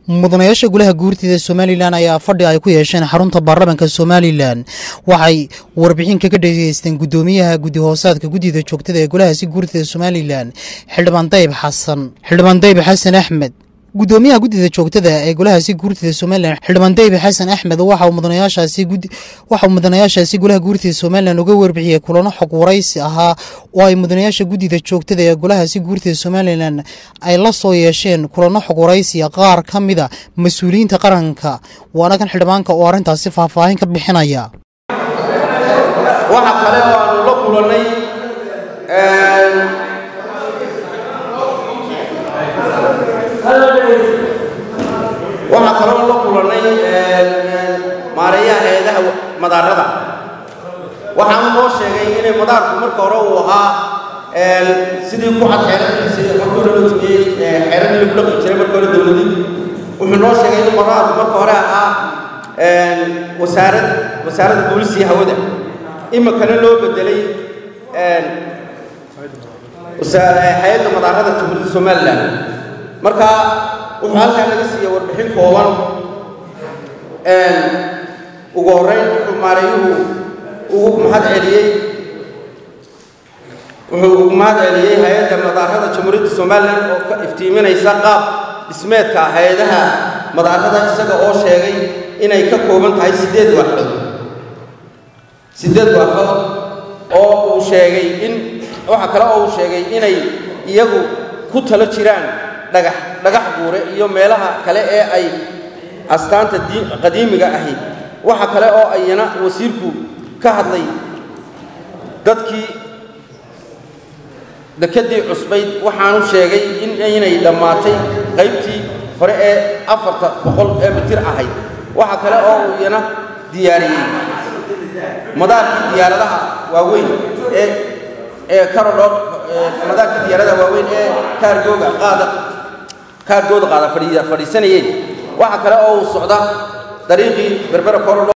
mudanayaasha golaha guurtida somalilan ayaa fadhi ay ku yeesheen xarunta baarlamaanka somalilan waxay warbixin kaga dhegeysteen guddoomiyaha guddi hoosaadka guddida joogtada ee golahaasi guurtida somalilan xildhibaan dayib xasan xildhibaan dayib xasan axmed guddoomiyaha guddida joogtada ee golahaasi guurtida somalilan xildhibaan dayib xasan axmed waxa uu mudanayaashaasi golaha guurtida somalilan uga warbixiyey kulano xog waraysi ahaa oo ay mudanayaasha guddida joogtada ee golahaasi guurtida somalilan ay la soo yeesheen kulano xog waraysiya qaar ka mida mas-uuliyiinta qaranka waana kan xildhibaanka oo arrintaasi faahfaahin ka bixinaya waxa kale oo aanu la kulannay waxaa kaloo la kulannay maareeyaha hay-adaha madaarada waxaanu noo sheegay inay madaarku marka hore uu ahaa sidii ku cad xeeradiisi marka hore loo tumiyey xeeradii lagu dhaqi jiray marka hore dowladii wuxuu noo sheegay in madaarku marka hore ahaa wasaarad wasaaradda boolisiya hawada imikana loo bedelay hay-adda madaarada jamhuuriyadda somalilan marka wuxuu halkaa naga siiya warbixin kooban ugu horreyn wuxuu maareeyuhu ugu mahad celiyey wuxuu ugu mahad celiyey hay-adda madaarada jamhuuriyadda somalilan oo ka iftiiminaysa qaab dhismeedka hay-adaha madaarada isaga oo sheegay inay ka kooban tahay siddeed waaxood siddeed waaxood oo uu sheegay in waxa kale oo uu sheegay inay iyagu ku talo jiraan dhagax dhagax buure iyo meelaha kale ee ay astaanta qadiimiga ahi waxa kale oo ayana wasiirku ka hadlay dadkii dekedii cusbayd waxaanu sheegay in inay dhammaatay qaybtii hore ee afarta boqol ee mitir ahayd waxa kale oo uu iyana diyaariyey madaarkii diyaaradaha waaweyn ee ee karodho madaarkii diyaaradaha waaweyn ee kaargooga qaada kaargooda qaada fadhiisanayeen waxa kale oo uu socda dariiqii berbera korodho